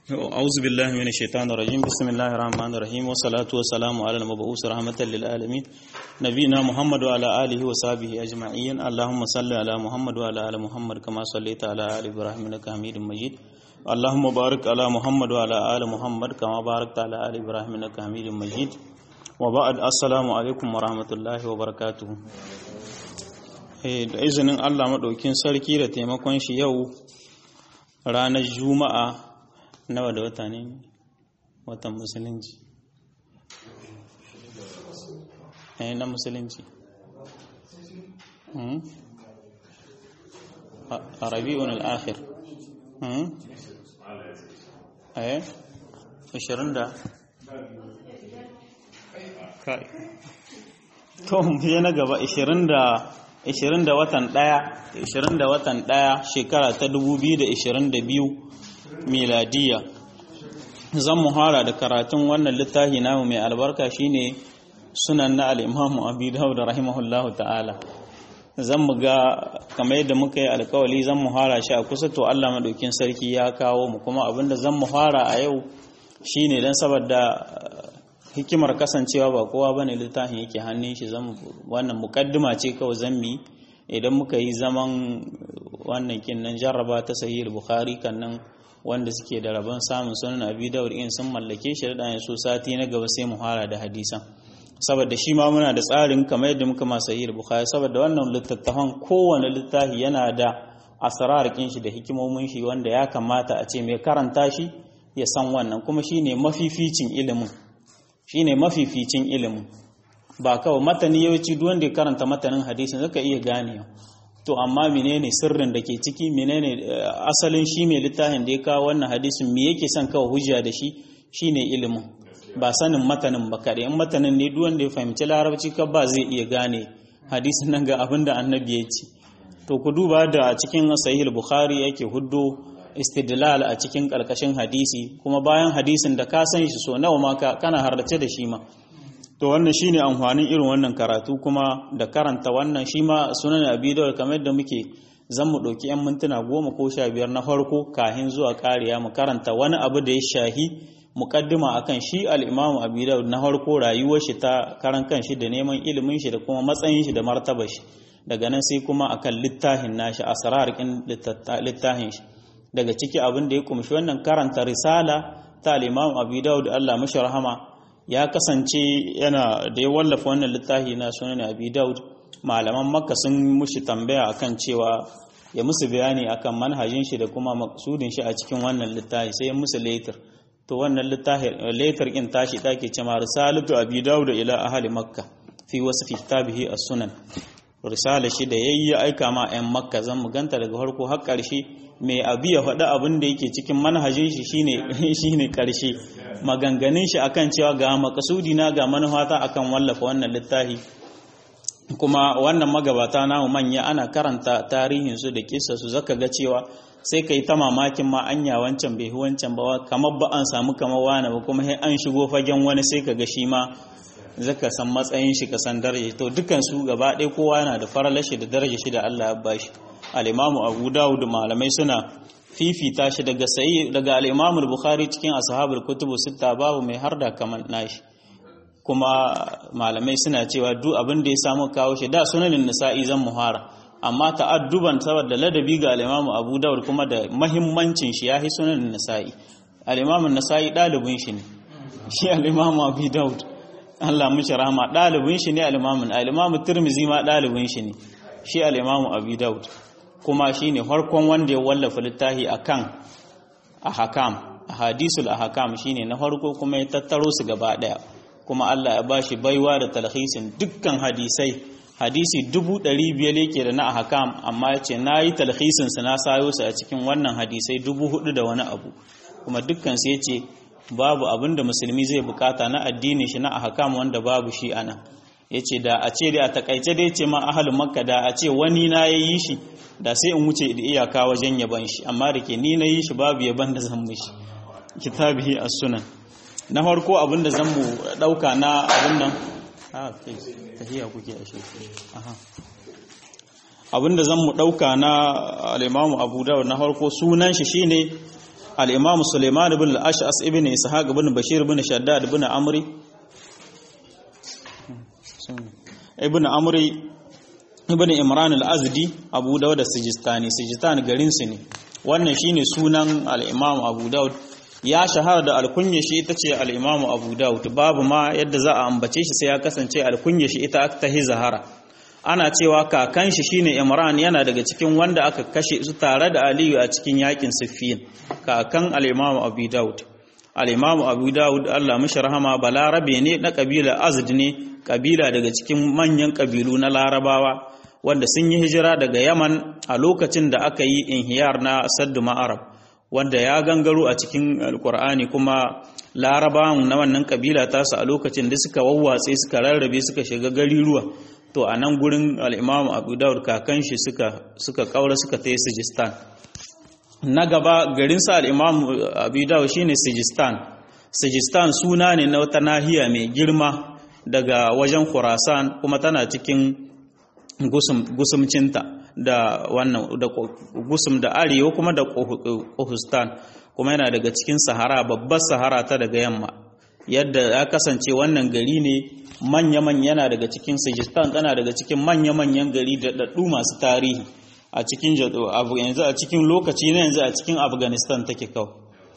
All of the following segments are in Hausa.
أعوذ بالله من الشيطان الرجيم بسم الله الرحمن الرحيم والصلاة والسلام على المبعوث رحمة للعالمين نبينا محمد وعلى آله وصحبه أجمعين اللهم صل على محمد وعلى آل محمد كما صليت على آل إبراهيم إنك حميد مجيد اللهم بارك على محمد وعلى آل محمد كما باركت على آل إبراهيم إنك حميد مجيد وبعد السلام عليكم ورحمة الله وبركاته da izinin Allah maɗaukin sarki da taimakon shi yau ranar juma'a nawa da wata ne watan musulunci eh na musulunci a rabi'un al'akhir eh 20 da kai to mu na gaba 20 da 20 da watan 1 20 da watan 1 shekara ta 2022 miladiya zan muhara da karatun wannan littafi namu mai albarka shine sunan na al-imamu abi dawud rahimahullahu ta'ala zan mu ga kamar yadda muka yi alkawali zan muhara shi a kusa to Allah madaukin sarki ya kawo mu kuma abinda zan muhara a yau shine dan saboda hikimar kasancewa ba kowa bane littafin yake hannun shi zan wannan mukaddima ce kawai zan mi idan muka yi zaman wannan kinnan jarraba ta sahih bukhari kannan wanda suke da rabon samun sunan abi daud in sun mallake shi da so sati na gaba sai mu fara da hadisan saboda shi ma muna da tsarin kamar yadda muka ma sahih bukhari saboda wannan littattafan kowane littafi yana da asrar kin shi da hikimomin shi wanda ya kamata a ce mai karanta shi ya san wannan kuma shine mafificin ilimin shine mafificin ilimin ba kawai matani yawanci duk wanda ya karanta matanin hadisin zaka iya ganewa to amma menene sirrin da ke ciki menene asalin shi mai littafin da ya kawo wannan hadisin me yake son kawo hujja da shi shine ilimin ba sanin matanin ba kare in matanin ne duk wanda ya fahimci larabci ka ba zai iya gane hadisin nan ga abin da annabi ya ce to ku duba da cikin sahih bukhari yake huddo istidlal a cikin karkashin hadisi kuma bayan hadisin da ka san shi so nawa ma kana hardace da shi ma to wannan shine amfanin irin wannan karatu kuma da karanta wannan shi ma sunan abi dawud kamar yadda muke zan mu ɗauki 'yan mintuna goma ko sha biyar na farko kahin zuwa ƙariya mu karanta wani abu da ya shahi muƙaddima akan shi al'imamu abi dawud na farko rayuwar shi ta karan kan shi da neman ilimin shi da kuma matsayin shi da martaba shi daga nan sai kuma akan littafin nashi asrar kin littafin shi daga ciki abin da ya kumshi wannan karanta risala ta al'imamu abi dawud Allah mashi rahama ya kasance yana da ya wallafa wannan littafi na sunan abi daud malaman makka sun mushi tambaya akan cewa ya musu bayani akan manhajin shi da kuma maksudin shi a cikin wannan littafi sai ya musu letter to wannan littafi letter in tashi take cewa risalatu abi daud ila ahli makka fi wasfi kitabihi as-sunan risala shi da yayi aika ma 'yan makka zan mu ganta daga farko har ƙarshe mai abi ya faɗi abin da yake cikin manhajin shi shine shine ƙarshe maganganun shi akan cewa ga makasudi na ga manufata akan wallafa wannan littafi kuma wannan magabata namu manya ana karanta tarihin su da kissa su zaka ga cewa sai kai ta mamakin ma anya wancan bai wancan ba kamar ba an samu kamar wani ba kuma sai an shigo fagen wani sai ka ga shi ma zaka san matsayin shi ka san daraja to dukan su gaba ɗaya kowa yana da faralashi da daraja shi da Allah ya bashi al-Imamu Abu Dawud malamai suna fifita shi daga sayi daga al-Imam al-Bukhari cikin ashabul kutubu sita babu mai harda kaman nashi kuma malamai suna cewa duk abin da ya samu kawo shi da sunanin nisa'i zan muhara amma ta'adduban saboda ladabi ga al-Imam Abu Dawud kuma da mahimmancin shi yahi sunanin nisa'i al-Imam an-Nasa'i dalibin shi ne shi al-Imam Abu Dawud Allah mishi rahama dalibin shi ne al-Imam al-Imam Tirmidhi ma dalibin shi ne shi al-Imam Abu Dawud kuma shi ne farkon wanda ya wallafa littafi a kan ahakam hadisul ahakam shi ne na farko kuma ya tattaro su gaba ɗaya kuma Allah ya bashi baiwa da talhisin dukkan hadisai hadisi dubu ɗari biyar yake da na ahakam amma ya ce na yi talhisin su na sayo su a cikin wannan hadisai dubu hudu da wani abu kuma dukkan su ya ce babu abin da musulmi zai bukata na addini shi na ahakam wanda babu shi ana ya ce da a ce da a takaice da ya ce ma ahalin makka da a ce wani na ya yi shi da sai in wuce da iyaka wajen yaban shi amma da ke ni na yi shi babu yaban da zan mishi kitabihi as-sunan na farko abinda zan mu dauka na abin nan ah tahiya kuke a shi aha abinda zan mu dauka na al-Imam Abu Dawud na farko sunan shi shine al-imam Sulaiman ibn al-Ash'as ibn Ishaq ibn Bashir ibn Shaddad ibn Amri ibn Amri ibn Imran al-Azdi Abu Dawud as-Sijistani Sijistan garin su ne wannan shine sunan al-imam Abu Dawud ya shahara da alkunya shi ita ce al-imam Abu Dawud babu ma yadda za a ambace shi sai ya kasance alkunya shi ita ta zahara ana cewa kakan shi shine Imran yana daga cikin wanda aka kashe su tare da Aliyu a cikin yakin Siffin kakan al-Imam Abu Dawud al-Imam Abu Dawud Allah mishi rahama balarabe ne na kabila Azd ne kabila daga cikin manyan kabilu na Larabawa wanda sun yi hijira daga Yaman a lokacin da aka yi inhiyar na Saddu Ma'arab wanda ya gangaro a cikin Alkur'ani kuma Larabawan na wannan kabila tasu a lokacin da suka wawwatse suka rarrabe suka shiga gariruwa to a nan gurin al'imamu abu daud kakan shi suka kaura suka ta yi sijistan na gaba garinsa al'imamu abu daud shi ne sijistan sijistan suna ne na wata nahiya mai girma daga wajen khurasan kuma tana cikin gusumcinta da wannan da gusum da arewa kuma da kohustan kuma yana daga cikin sahara babbar sahara ta daga yamma yadda ya kasance wannan gari ne manya-manya yana daga cikin Sijistan tana daga cikin manya-manyan gari da daɗu masu tarihi a cikin yanzu a cikin lokaci na yanzu a cikin Afghanistan take kawai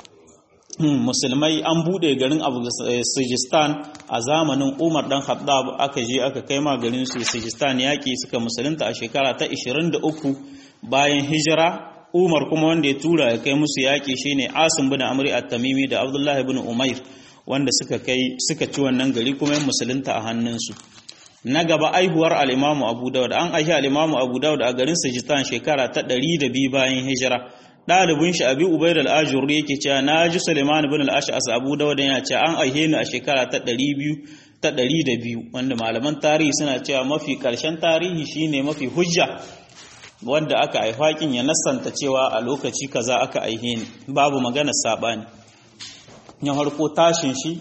musulmai an buɗe garin Sijistan a zamanin Umar dan Khattab aka je aka kai ma garin su Sijistan yaƙi suka musulunta a shekara ta 23 bayan hijira Umar kuma wanda ya tura ya kai musu yaƙi shine Asim bin Amri at-Tamimi da Abdullah bin Umair wanda suka kai suka ci wannan gari kuma yin musulunta a hannunsu na gaba aihuwar al'imamu abu dawud an aihi al'imamu abu dawud a garin sajistan shekara ta ɗari da biyu bayan hijira ɗalibin shi abi ubaid al-ajur yake cewa na ji suleiman bin al-ash'as abu dawud yana cewa an aihe ni a shekara ta ɗari biyu ta ɗari da biyu wanda malaman tarihi suna cewa mafi ƙarshen tarihi shine mafi hujja wanda aka haifa kin ya nassanta cewa a lokaci kaza aka aihe ni babu maganar saɓani ya harko tashin shi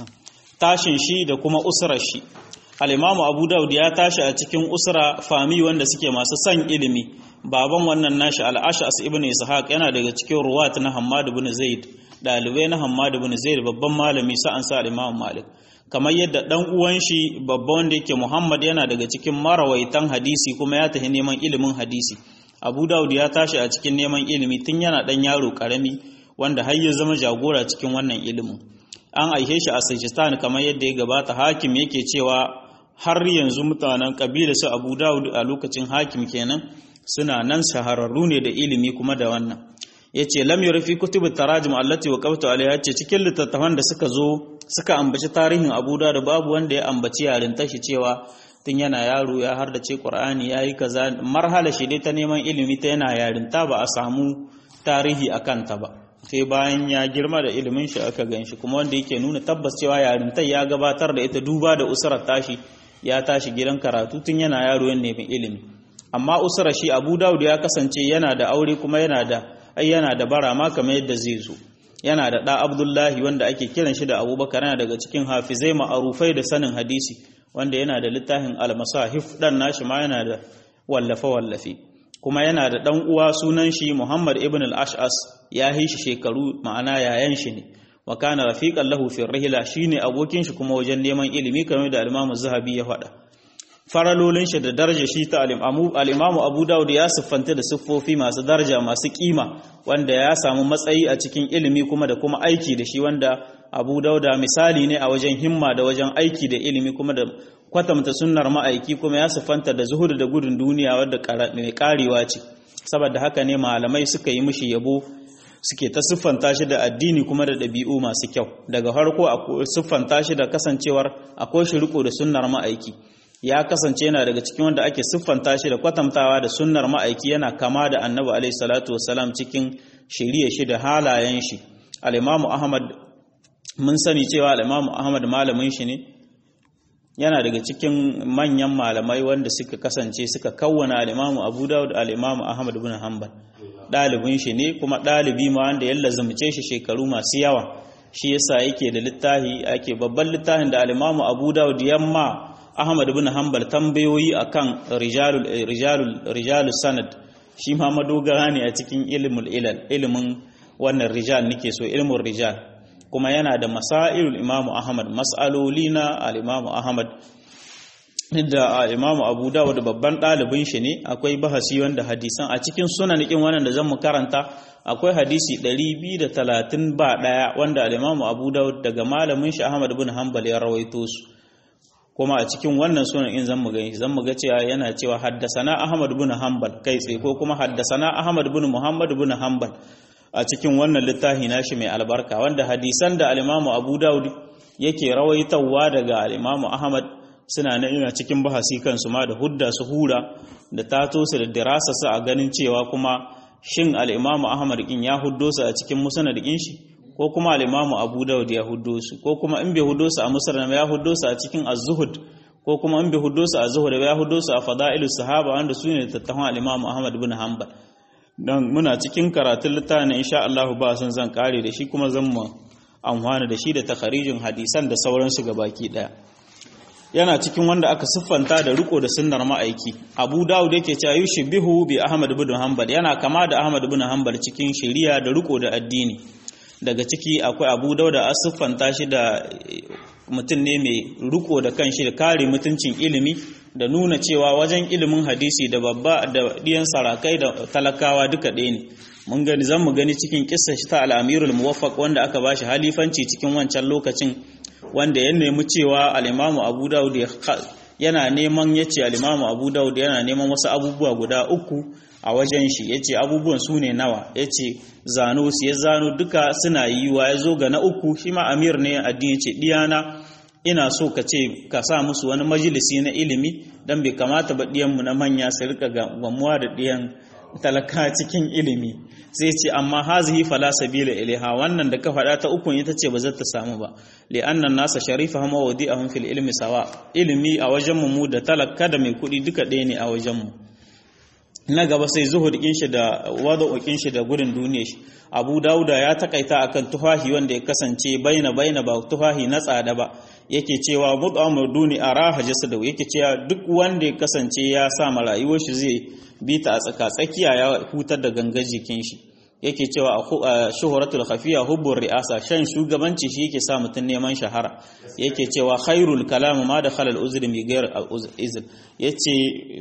tashin shi da kuma usrar shi al-imamu abu daud ya tashi a cikin usra fami wanda suke masu son ilimi baban wannan nashi al-ash'as ibn ishaq yana daga cikin ruwat na hammad ibn zaid dalibai na hammad ibn zaid babban malami sa'an sa al-imam malik kamar yadda dan uwan shi babban wanda yake muhammad yana daga cikin marawaitan hadisi kuma ya tafi neman ilimin hadisi abu daud ya tashi a cikin neman ilimi tun yana dan yaro karami wanda har ya zama jagora cikin wannan ilimin an aihe shi a Sajistan kamar yadda ya gabata hakim yake cewa har yanzu mutanen kabila su Abu Dawud a lokacin hakim kenan suna nan shahararru ne da ilimi kuma da wannan yace lam yurfi kutub tarajum allati waqaftu alaiha yace cikin littattafan da suka zo suka ambaci tarihin Abu Dawud babu wanda ya ambaci yarinta shi cewa tun yana yaro ya hardace Qur'ani yayi kaza marhala shi dai ta neman ilimi ta yana yarinta ba a samu tarihi akan ta ba sai bayan ya girma da ilimin shi aka gan shi kuma wanda yake nuna tabbas cewa yarintai ya gabatar da ita duba da usurar tashi ya tashi gidan karatu tun yana yaro yan neman ilimi amma usurar shi abu dawud ya kasance yana da aure kuma yana da ai yana da bara ma kamar yadda zai zo yana da ɗa abdullahi wanda ake kiran shi da abubakar yana daga cikin hafizai ma'arufai da sanin hadisi wanda yana da littafin almasahif dan nashi ma yana da wallafe wallafe kuma yana da ɗan uwa sunan shi Muhammad ibn al-Ash'as ya yi shi shekaru ma'ana yayan shi ne wa kana rafiqan lahu fi rihla shine abokin shi kuma wajen neman ilimi kamar da al-Imam Zahabi ya faɗa faralolin shi da daraja shi ta al-Imam Abu Dawud ya siffanta da siffofi masu daraja masu kima wanda ya samu matsayi a cikin ilimi kuma da kuma aiki da shi wanda Abu Dawuda misali ne a wajen himma da wajen aiki da ilimi kuma da kwatanta sunnar ma'aiki kuma ya siffanta da zuhudu da gudun duniya wadda mai karewa ce saboda haka ne malamai suka yi mishi yabo suke ta siffanta shi da addini kuma da ɗabi'u masu kyau daga farko a siffanta shi da kasancewar akwai shi riko da sunnar ma'aiki ya kasance yana daga cikin wanda ake siffanta shi da kwatantawa da sunnar ma'aiki yana kama da annabi alaihi salatu wassalam cikin shiriya shi da halayen shi al-imamu ahmad mun sani cewa al-imamu ahmad malamin shi ne yana daga cikin manyan malamai wanda suka kasance suka kawwana al-imamu abu dawud al-imamu ahmad ibn hanbal ɗalibin shi ne kuma ɗalibi ma wanda ya lazumce shi shekaru masu yawa shi yasa yake da littafi ake babban littafin da al-imamu abu dawud yamma ahmad ibn hanbal tambayoyi akan rijalul rijalul rijalus sanad shi ma madogara ne a cikin ilmul ilal ilimin wannan rijal nake so ilmin rijal kuma yana da masailul imamu ahmad mas'aloli na al-imamu ahmad da imamu abu dawud babban ɗalibin shi ne akwai bahasi wanda hadisan a cikin sunanikin wannan da zan mu karanta akwai hadisi 230 ba ɗaya wanda al-imamu abu dawud daga malamin shi ahmad bin hanbal ya rawaito su kuma a cikin wannan sunan in zan mu gani zan mu ga cewa yana cewa haddasana ahmad bin hanbal kai tsaye ko kuma haddasana ahmad bin muhammad bin hanbal a cikin wannan littafi nashi mai albarka wanda hadisan da al-imamu abu dawud yake rawaitawa daga al-imamu ahmad suna na ina cikin bahasi kansu ma da hudda su hura da tato su da dirasa su a ganin cewa kuma shin al-imamu ahmad kin ya huddo su a cikin musnad din shi ko kuma al-imamu abu dawud ya huddo su ko kuma in bai huddo su a musnad ya huddo su a cikin az-zuhud ko kuma in bai huddo su a zuhud ya huddo su a fada'ilus sahaba wanda su ne tattafan al-imamu ahmad bin hanbal dan muna cikin karatun littafin insha Allah ba san zan kare da shi kuma zan mu amfana da shi da takharijin hadisan da sauransu gabaki daya yana cikin wanda aka siffanta da riko da sunnar ma'aiki abu dawud yake cewa yushbihu bi ahmad ibn hanbal yana kama da ahmad ibn hanbal cikin shari'a da riko da addini daga ciki akwai abu dawud a siffanta shi da mutum ne mai riko da kanshi da kare mutuncin ilimi da nuna cewa wajen ilimin hadisi da babba da diyan sarakai da talakawa duka ɗaya ne mun gani zan mu gani cikin kissa shi ta al-amirul muwaffaq wanda aka bashi halifanci cikin wancan lokacin wanda ya nemi cewa al'imamu abu dawud yana neman ya ce al'imamu abu dawud yana neman wasu abubuwa guda uku a wajen shi ya ce abubuwan su ne nawa ya ce zano su ya zano duka suna yi wa ya zo ga na uku shi ma amir ne addini ce diyana ina so ka ce ka sa musu wani majalisi na ilimi don bai kamata ba diyanmu na manya su rika gamuwa da diyan talaka cikin ilimi sai ce amma hazihi fala sabila ilaiha wannan da ka faɗa ta ukun ita ce ba za ta samu ba li annan nasa sharifa hama wadi'ahum fil ilmi sawa ilimi a wajen mu da talaka da mai kuɗi duka ɗaya ne a wajen mu na gaba sai zuhud kin shi da wada'ukin shi da gudun duniya shi abu dauda ya takaita akan tufahi wanda ya kasance baina baina ba tufahi na tsada ba yake cewa mud'amur duni araha jasadu yake cewa duk wanda ya kasance ya sa ma rayuwar shi zai bi ta a tsaka tsakiya ya hutar da gangar jikin shi yake cewa a shuhuratul khafiya hubbur ri'asa shan shugabanci shi yake sa mutun neman shahara yake cewa khairul kalam ma da khalal uzri mi gair izn yace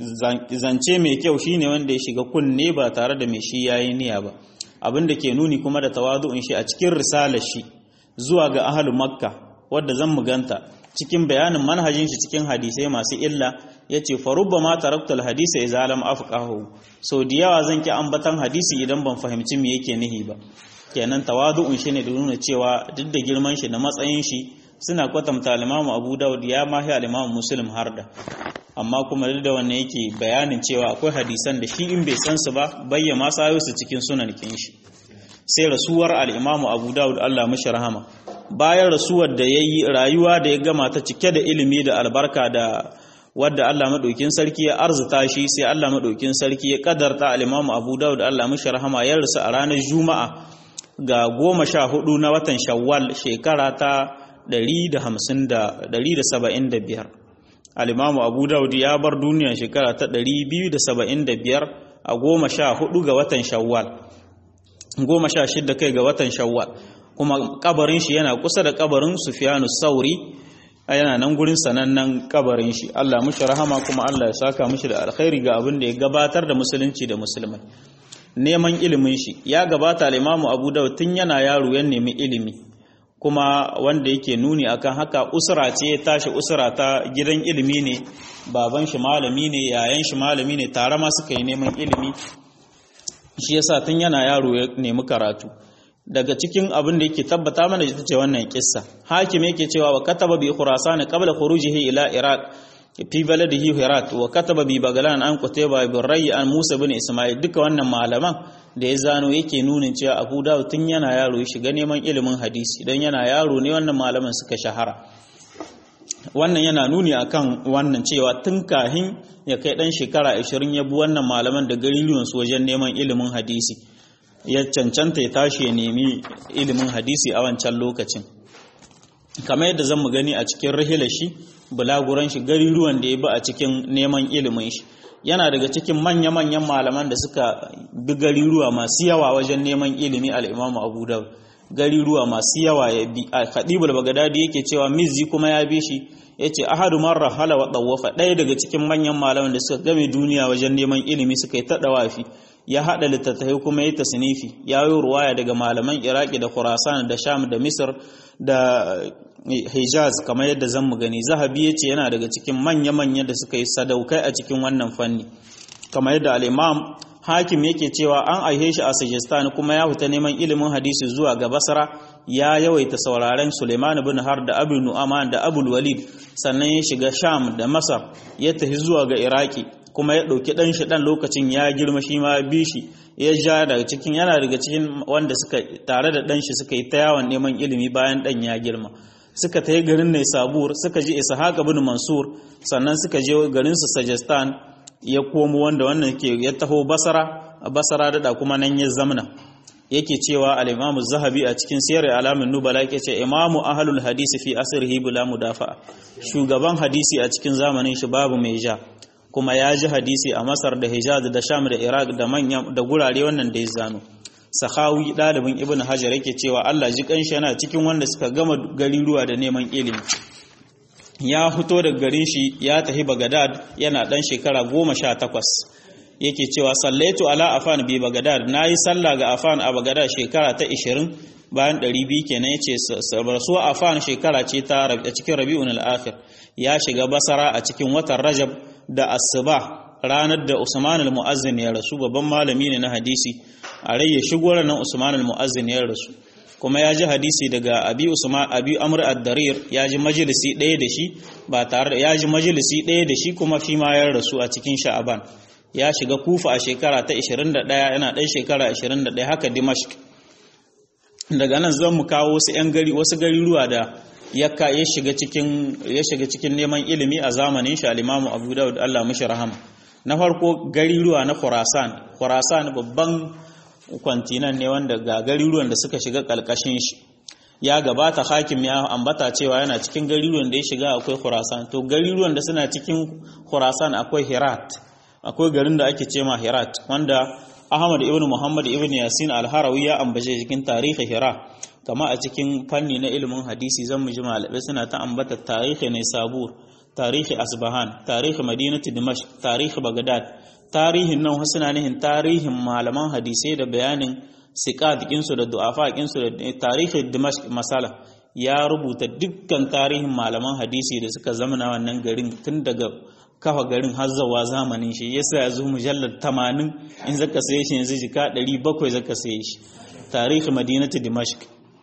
zance mai kyau shine wanda ya shiga kunne ba tare da mai shi yayi niyya ba abinda ke nuni kuma da tawadu'un shi a cikin risalar shi zuwa ga ahlul makka wadda zan muganta cikin bayanin manhajin shi cikin hadisai masu illa yace farubba ma taraktul hadisa idza lam afqahu so da yawa zan ki ambatan hadisi idan ban fahimci me yake nihi ba kenan tawadu'un shi ne da nuna cewa duk da girman shi da matsayin shi suna kwatanta al-Imam Abu Dawud ya mahi al-Imam Muslim har da amma kuma duk da wannan yake bayanin cewa akwai hadisan da shi in bai san su ba bayyana sayo su cikin sunan kin shi sai rasuwar al-Imam Abu Dawud Allah mishi rahama bayan rasuwar da yayi rayuwa da ya gama ta cike da ilimi da albarka da wadda Allah madaukin sarki ya arzuta shi sai Allah madaukin sarki ya kadarta al-Imam Abu Dawud Allah mishi rahama ya rasu a ranar Juma'a ga goma sha hudu na watan Shawwal shekara ta 175 al-Imam Abu Dawud ya bar duniya shekara ta 275 a goma sha hudu ga watan Shawwal goma sha shidda kai ga watan Shawwal kuma kabarin shi yana kusa da kabarin Sufyanu Sauri yana nan gurin sanannen kabarin shi Allah mushi rahama kuma Allah ya saka mushi da alkhairi ga abin da ya gabatar da musulunci da musulmai neman ilimin shi ya gabata al-Imam Abu Dawud tun yana yaro ya nemi ilimi kuma wanda yake nuni akan haka usra ce ya tashi usra ta gidan ilimi ne baban shi malami ne yayan shi malami ne tare ma suka yi neman ilimi shi yasa tun yana yaro ya nemi karatu daga cikin abin da yake tabbata mana ita ce wannan kissa hakim yake cewa wa kataba bi khurasan qabla khurujihi ila iraq fi baladihi hirat wa kataba bi bagalan an qutayba bin ray an musa bin isma'il duka wannan malaman da ya zano yake nunin cewa abu dawud tun yana yaro ya shiga neman ilimin hadisi dan yana yaro ne wannan malaman suka shahara wannan yana nuni akan wannan cewa tun kahin ya kai dan shekara 20 ya bi wannan malaman da gariruwan su wajen neman ilimin hadisi ya cancanta ya tashi ya nemi ilimin hadisi a wancan lokacin kamar yadda zan mu gani a cikin rahilar shi bulaguran shi gariruwan da ya bi a cikin neman ilimin shi yana daga cikin manya-manyan malaman da suka bi gariruwa masu yawa wajen neman ilimi al-Imam Abu Dawud gariruwa masu yawa ya bi Khadibul Baghdadi yake cewa Mizzi kuma ya bi shi yace ahadu marra hala wa dawafa ɗaya daga cikin manyan malaman da suka game duniya wajen neman ilimi suka yi ta dawafi ya hada littattafai kuma ya tasnifi ya yi ruwaya daga malaman Iraki da Khurasan da Sham da Misr da Hijaz kamar yadda zan mu gani Zahabi yace yana daga cikin manya-manya da suka yi sadaukai a cikin wannan fanni kamar yadda al-Imam Hakim yake cewa an aihe shi a Sajistan kuma ya fita neman ilimin hadisi zuwa ga Basra ya yawaita sauraren Suleiman ibn Har da Abu Nu'aman da Abu Walid sannan ya shiga Sham da Masar ya tafi zuwa ga Iraki kuma ya ɗauki ɗan shi ɗan lokacin ya girma shi ma bi shi ya ja daga cikin yana daga cikin wanda suka tare da ɗan shi suka yi ta yawon neman ilimi bayan ɗan ya girma suka ta yi garin ne sabur suka ji ishaq ibn mansur sannan suka je garin su sajistan ya komo wanda wannan ke ya taho basara basara da kuma nan ya zamna yake cewa al-imamu zahabi a cikin siyar alamin nubala yake ce imamu ahlul hadisi fi asrihi bila mudafa shugaban hadisi a cikin zamanin shi babu mai ja kuma ya ji hadisi a Masar da Hijaz da Sham da Iraq da manyan da gurare wannan da ya zano Sahawi dalibin Ibn Hajar yake cewa Allah ji kanshi yana cikin wanda suka gama gariruwa da neman ilimi ya fito daga garin shi ya tafi Baghdad yana dan shekara goma sha takwas yake cewa sallaitu ala afan bi Baghdad nayi sallah ga afan a Baghdad shekara ta 20 bayan 200 kenan yace rasuwa afan shekara ce ta a cikin Rabiul al-Akhir ya shiga Basra a cikin watan Rajab da asuba ranar da Usman al-Mu'azzin ya rasu babban malami ne na hadisi a rai ya shigo ranar Usman al-Mu'azzin ya rasu kuma ya ji hadisi daga Abi Usman Abi Amr ad-Darir ya ji majalisi ɗaya da shi ba tare da ya ji majalisi ɗaya da shi kuma shi ma ya rasu a cikin Sha'aban ya shiga Kufa a shekara ta 21 yana ɗan shekara 21 haka Dimashq daga nan zan mu kawo wasu 'yan gari wasu gariruwa da yakka ya shiga cikin ya shiga cikin neman ilimi a zamanin shi al-Imam Abu Dawud Allah mishi rahama na farko gariruwa na Khurasan Khurasan babban kwantinan ne wanda ga gariruwan da suka shiga kalkashin shi ya gabata hakim ya ambata cewa yana cikin gariruwan da ya shiga akwai Khurasan to gariruwan da suna cikin Khurasan akwai Herat akwai garin da ake cema Herat wanda Ahmad ibn Muhammad ibn Yasin al-Harawi ya ambace cikin tarihi Hira kama a cikin fanni na ilimin hadisi zan mu ji malamai suna ta ambata tarihi ne sabur tarihi asbahan tarihi madinatu dimashq tarihi bagdad tarihin nan suna nihin tarihin malaman hadisai da bayanin siqat su da du'afa su da tarihi dimashq masala ya rubuta dukkan tarihin malaman hadisi da suka zamana wannan garin tun daga kafa garin har zawa zamanin shi yasa ya zo mujallar 80 in zaka saye shi yanzu jika 700 zaka saye shi tarihi madinatu dimashq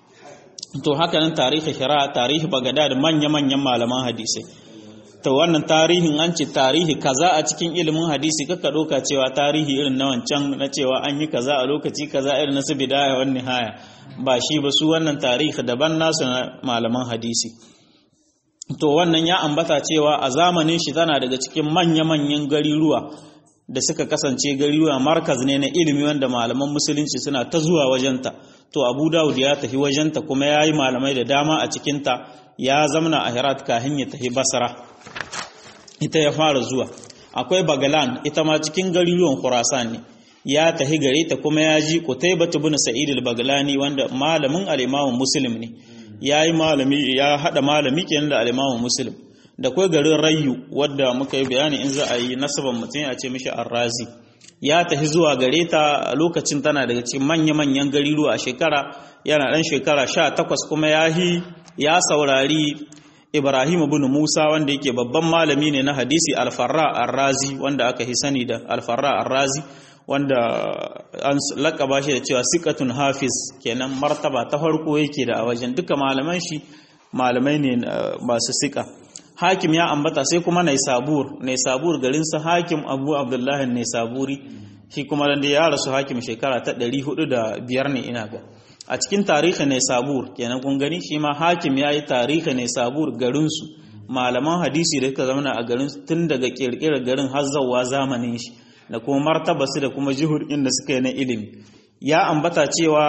to haka nan tarihi hira tarihi bagadad manya-manyan malaman hadisai to wannan tarihin an ce tarihi kaza a cikin ilimin hadisi kaka doka cewa tarihi irin na wancan na cewa an yi kaza a lokaci kaza irin na su bidaya wan nihaya ba shi ba su wannan tarihi daban nasu na malaman hadisi to wannan ya ambata cewa a zamanin shi tana daga cikin manya-manyan gariruwa da suka kasance gariruwa markaz ne na ilimi wanda malaman musulunci suna ta zuwa wajenta to abu dawud ya tafi wajenta kuma ya yi malamai da dama a cikinta ya zamana a herat kahin ya tafi basra ita ya fara zuwa akwai bagalan ita ma cikin gariruwan khurasan ne ya tafi gare ta kuma ya ji qutaybah ibn sa'id al-baglani wanda malamin al-imam muslim ne yayi malami ya hada malami kenan da al-imam muslim da kai garin rayu wadda muka yi bayani in za a yi nasaban mutum ya ce mishi arrazi ya tafi zuwa gare ta lokacin tana daga cikin manya-manyan gariruwa a shekara yana ɗan shekara sha takwas kuma ya yi ya saurari ibrahim ibn musa wanda yake babban malami ne na hadisi alfarra arrazi wanda aka hi sani da alfarra arrazi wanda an lakaba shi da cewa sikatun hafiz kenan martaba ta farko yake da a wajen duka malaman shi malamai ne masu sika hakim ya ambata sai kuma naisabur naisabur garin sa hakim abu abdullahi naisaburi shi kuma da ya rasu hakim shekara ta 405 ne ina ga a cikin tarihi naisabur kenan kun gani shi ma hakim ya yi tarihi naisabur garin su malaman hadisi da suka zama a garin tun daga kirkirar garin har zawwa zamanin shi da kuma martaba su da kuma jihur inda suka yi na ilimi ya ambata cewa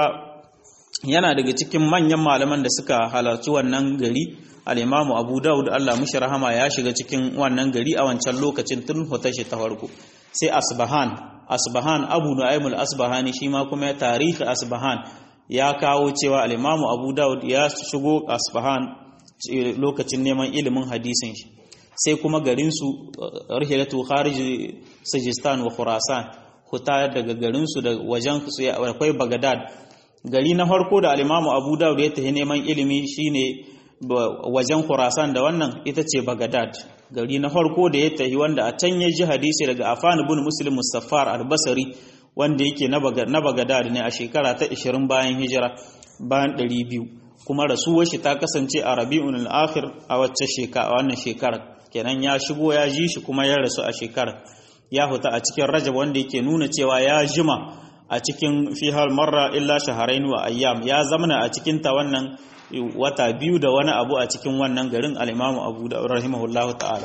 yana daga cikin manyan malaman da suka halarci wannan gari al'imamu abu dawud allah mushi rahama ya shiga cikin wannan gari a wancan lokacin tun hotashi ta farko sai asbahan asbahan abu nu'aym al-asbahani shi ma kuma ya tarihi asbahan ya kawo cewa al-imamu abu daud ya shigo asbahan lokacin neman ilimin hadisin shi sai kuma garinsu rihilatu kharij sajistan wa khurasan huta daga garinsu da wajen akwai bagadad gari na farko da alimamu abu dawud ya tafi neman ilimi shine wajen khurasan da wannan ita ce bagadad gari na farko da ya tafi wanda a can ya ji hadisi daga afan ibn muslim musaffar al-basri wanda yake na bagadad ne a shekara ta 20 bayan hijira bayan 200 kuma rasuwar shi ta kasance a rabi'un al-akhir a wacce shekara wannan shekarar kenan ya shigo ya ji shi kuma ya rasu a shekarar ya huta a cikin rajab wanda yake nuna cewa ya jima a cikin fihal marra illa shaharain wa ayyam ya zamana a cikin ta wannan wata biyu da wani abu a cikin wannan garin al-imamu abu da rahimahullahu ta'ala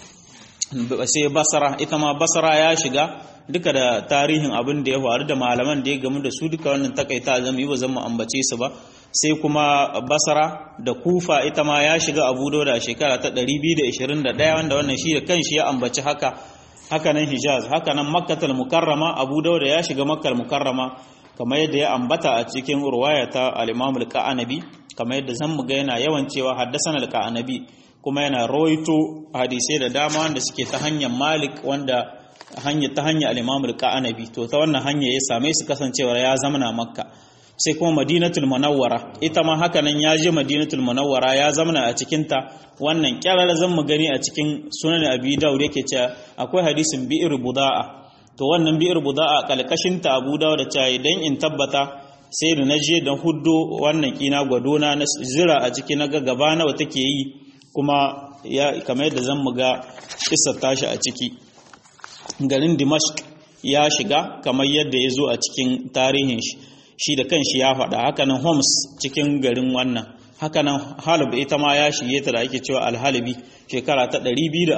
sai basara ita ma basara ya shiga duka da tarihin abin da ya faru da malaman da ya gamu da su duka wannan takaita zama yi ba zan mu ambace su ba sai kuma basara da kufa ita ma ya shiga abu da shekara ta 221 wanda wannan shi da kanshi ya ambaci haka haka nan hijaz haka nan makkatul mukarrama abu dauda ya shiga makkal mukarrama kamar yadda ya ambata a cikin ruwaya ta al-imam al-qanabi kamar yadda zan mu ga yana yawan cewa haddathana al-qanabi kuma yana rawaito hadisai da dama wanda suke ta hanyar malik wanda hanya ta hanyar al-imam al-qanabi to ta wannan hanya ya same su kasancewa ya zamana makka sai kuma madinatul munawwara ita ma haka nan ya je madinatul munawwara ya zamana a cikin ta wannan kyarar zan mu gani a cikin sunan abi daud yake cewa akwai hadisin bi'ir buda'a to wannan bi'ir buda'a kalkashin ta abu daud da cewa idan in tabbata sai da naje dan huddo wannan kina gwadona na zira a ciki na ga gaba nawa take yi kuma ya kamar yadda zan mu ga kissa tashi a ciki garin dimashq ya shiga kamar yadda ya zo a cikin tarihin shi shi da kanshi ya faɗa hakanan Homs cikin garin wannan hakanan Halib ita ma ya shige ta da ake cewa Al-Halibi shekara ta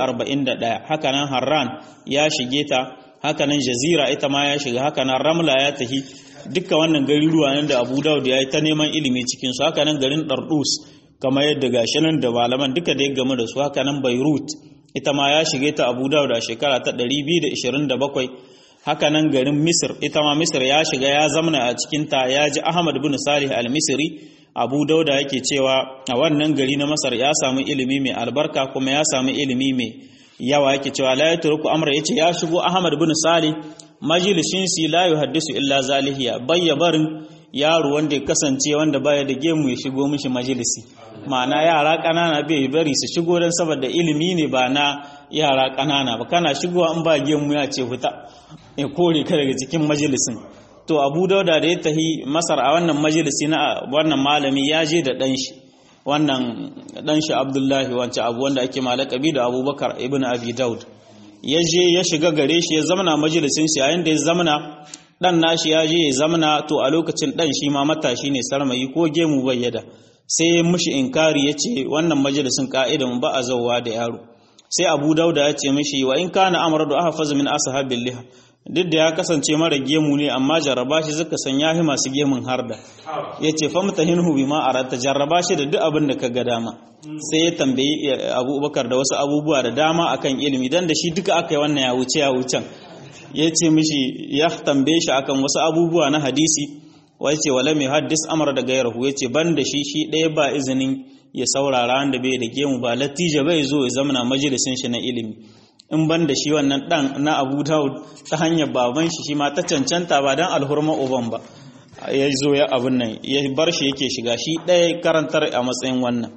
241 hakanan Harran ya shige ta hakanan Jazira ita ma ya shiga hakanan Ramla ya tahi dukkan wannan garuruwa nan da Abu Dawud ya yi ta neman ilimi cikin su hakanan garin Dardus kamar yadda gashi nan da malaman duka da ya gamu da su hakanan Beirut ita ma ya shige ta Abu Dawud a shekara ta 227 haka nan garin Misir ita ma Misir ya shiga ya zamana a cikinta ya ji Ahmad bin Salih al-Misri Abu Dauda yake cewa a wannan gari na Masar ya samu ilimi mai albarka kuma ya samu ilimi mai yawa yake cewa la yatruku amra yace ya shigo Ahmad bin Salih majalisin si la yuhaddisu illa zalihiya bayya barin yaro wanda ya kasance wanda baya da gemu ya shigo mishi majalisi ma'ana yara ƙanana bai bari su shigo don saboda ilimi ne ba na yara ƙanana ba kana shigowa an ba gemu ya ce fita ya kore ka daga cikin majalisin to abu dauda da ya tahi masar a wannan majalisi na wannan malami ya je da ɗan shi wannan ɗan shi abdullahi wancan abu wanda ake malakabi da abubakar ibn abi daud ya je ya shiga gare shi ya zamana majalisin shi yayin da ya zamana dan nashi ya je ya zamana to a lokacin dan shi ma matashi ne sarmayi ko gemu bayyada sai ya mishi inkari ya ce wannan majalisin ka'idan ba a zauwa da yaro sai abu dauda ya ce mishi wa in kana amara da aka faza min ashabil liha duk da ya kasance mara gemu ne amma jarraba shi zaka san yahi masu gemun harda ya ce fa mutahinhu bima arata jarraba shi da duk abin da ka ga dama sai ya tambayi abubakar da wasu abubuwa da dama akan ilimi dan da shi duka aka yi wannan ya wuce ya wucen ya ce mishi ya tambaye shi akan wasu abubuwa na hadisi wai ce wala mai haddis amara da gairahu ya ce ban da shi shi ɗaya ba izinin ya saurara wanda bai da gemu ba latija bai zo ya zamana majalisin shi na ilimi in ban da shi wannan dan na abu daud ta hanyar baban shi shi ma ta cancanta ba dan alhurma uban ba ya zo ya abin nan ya bar shi yake shiga shi ɗaya karantar a matsayin wannan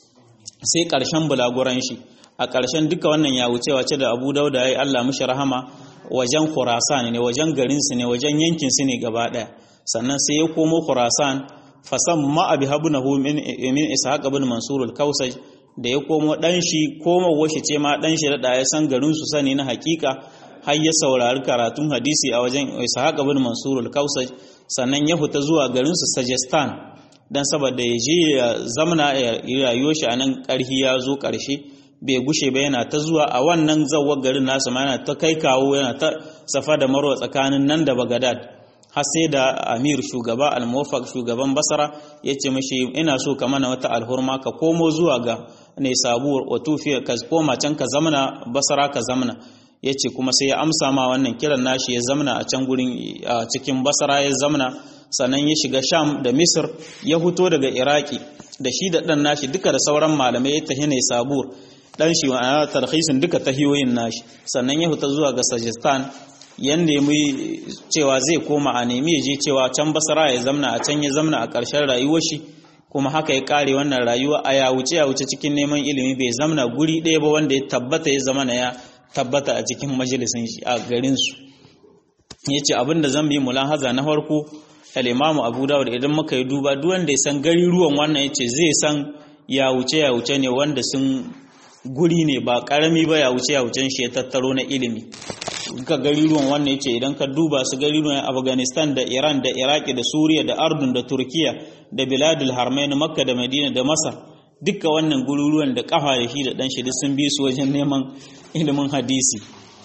sai ƙarshen bulaguran shi a ƙarshen duka wannan ya wuce wace da abu dauda ya yi allah mishi rahama wajen khurasan ne wajen garinsu ne wajen yankinsu ne gaba ɗaya sannan sai ya komo khurasan fasan ma abi habunahu min min ishaq ibn mansur al-kausaj da ya komo dan shi komo washi ce ma dan shi da ya san garin su sani na hakika har ya saurari karatun hadisi a wajen ishaq ibn mansur al-kausaj sannan ya fita zuwa garin su sajistan dan saboda ya je ya zamna ya rayuwar shi anan karhi ya zo karshe bai gushe ba yana ta zuwa a wannan zawar garin nasu ma yana ta kai kawo yana ta safa da marwa tsakanin nan da bagadad har sai da amir shugaba al-muwaffaq shugaban basara ya ce mashi ina so ka mana wata alhurma ka komo zuwa ga ne sabuwar watufi ka koma can ka zamana basara ka zamana yace kuma sai ya amsa ma wannan kiran nashi ya zamna a can gurin a cikin basra ya zamna sannan ya shiga sham da misr ya huto daga iraki da shi da dan nashi duka da sauran malamai ya tahi ne sabur dan shi wa tarhisin duka tahiyoyin nashi sannan ya huta zuwa ga sajistan ya nemi cewa zai koma a nemi ya je cewa can basra ya zamna a can ya zamna a ƙarshen rayuwar shi kuma haka ya kare wannan rayuwa a ya wuce ya wuce cikin neman ilimi bai zamna guri ɗaya ba wanda ya tabbata ya zama na ya tabbata a cikin majalisin shi a garin su yace abin da zan bi mulahaza na farko al-Imam Abu Dawud idan muka yi duba duk wanda ya san gari ruwan wannan yace zai san ya wuce ya wuce ne wanda sun guri ne ba karami ba ya wuce ya wucen shi ya tattaro na ilimi ka gariruwan wannan yace idan ka duba su gariruwan Afghanistan da Iran da Iraki da Suriya da Ardun da Turkiya da Biladul Harmain Makka da Madina da Masar dukkan wannan gururuwan da kafa da shi da dan shi duk sun bi su wajen neman ilimin hadisi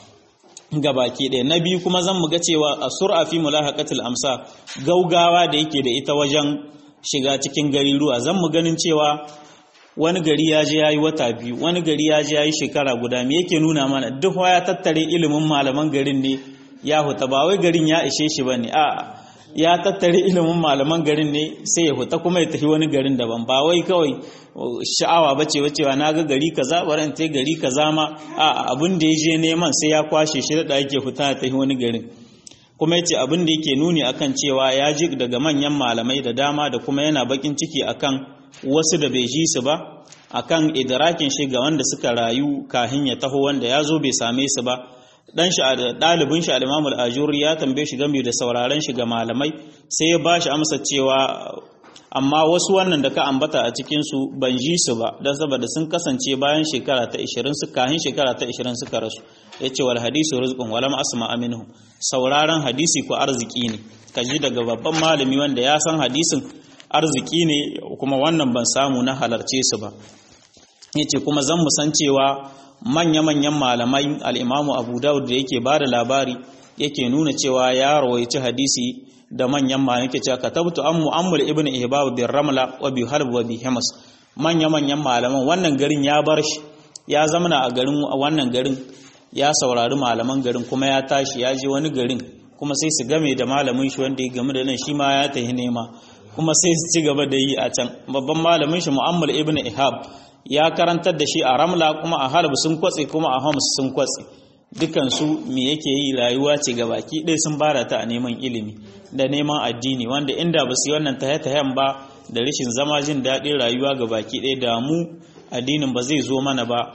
gabaki ɗaya na biyu kuma zan mu ga cewa a sur'a fi mulahaqatil amsa gaugawa da yake da ita wajen shiga cikin gariruwa zan mu ganin cewa wani gari ya je ya yi wata biyu wani gari ya je ya yi shekara guda me yake nuna mana duk ya tattare ilimin malaman garin ne ya huta ba wai garin ya ishe shi ba ne a ya tattare ilimin malaman garin ne sai ya huta kuma ya tafi wani garin daban ba wai kawai sha'awa ba ce wacewa na ga gari kaza baran ta gari kaza ma a abin da ya je neman sai ya kwashe shi da yake huta ya tafi wani garin kuma yace abin da yake nuni akan cewa ya ji daga manyan malamai da dama da kuma yana bakin ciki akan wasu da bai ji su ba akan idrakin shi ga wanda suka rayu kahin ya taho wanda ya zo bai same su ba dan shi dalibin shi al-Imam al-Ajuri ya tambaye shi game da sauraron shi ga malamai sai ya bashi amsa cewa amma wasu wannan da ka ambata a cikin su ban ji su ba dan saboda sun kasance bayan shekara ta 20 su kahin shekara ta 20 suka rasu yace wal hadisu rizqun walam asma minhu sauraron hadisi ko arziki ne kaji daga babban malami wanda ya san hadisin arziki ne kuma wannan ban samu na halarce su ba yace kuma zan mu san cewa manya-manyan malamai al'imamu abu dawud da yake ba da labari yake nuna cewa ya rawaici hadisi da manyan malamai yake cewa katabtu an mu'ammul ibn ihbab bin ramla wa bi harb wa bi himas manya-manyan malaman wannan garin ya bar shi ya zamana a garin wannan garin ya saurari malaman garin kuma ya tashi ya je wani garin kuma sai su game da malamin shi wanda ya game da nan shi ma ya tafi nema kuma sai su ci gaba da yi a can babban malamin shi mu'ammul ibn ihab ya karantar da shi a ramla kuma a halab sun kwatse kuma a homs sun kwatse dukansu me yake yi rayuwa ce ga baki ɗaya sun bara ta a neman ilimi da neman addini wanda inda ba su yi wannan tahe-tahen ba da rashin zama jin daɗin rayuwa ga baki ɗaya da mu addinin ba zai zo mana ba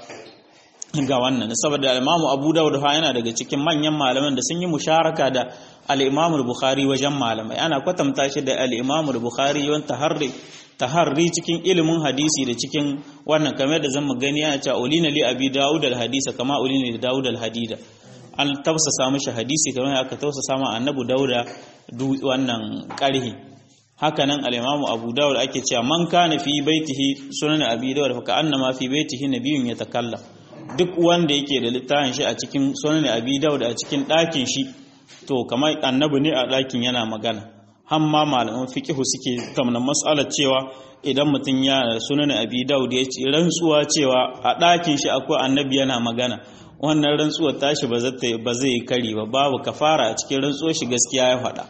ga wannan saboda al-imamu abu dawud yana daga cikin manyan malaman da sun yi musharaka da al-imamu bukhari wajen malamai ana kwatanta shi da al-imamu bukhari yawan taharri taharri cikin ilimin hadisi da cikin wannan kamar da zan gani yana cewa ulina li abi daud al-hadisa kama ulina li daud al-hadida an tafsasa mishi hadisi kamar aka tafsasa ma annabi dauda wannan karhi hakanan al-imamu abu dawud ake cewa man kana fi baitihi sunan abi dawud fa ka'annama fi baitihi nabiyyun yatakallam duk wanda yake da littafin shi a cikin sunan abi dawud a cikin ɗakin shi to kamar annabi ne a ɗakin yana magana hamma malaman fiqhu suke kamar mas'alar cewa idan mutum ya sunan abi dawud ya ce rantsuwa cewa a ɗakin shi akwai annabi yana magana wannan rantsuwar tashi ba zai ba zai kari ba babu kafara a cikin rantsuwar shi gaskiya ya faɗa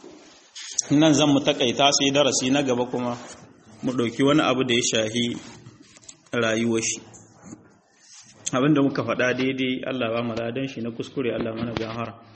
nan zan mu takaita sai darasi na gaba kuma mu ɗauki wani abu da ya shahi rayuwar shi abinda muka faɗa daidai Allah ba mu ladan shi na kuskure Allah mana gahara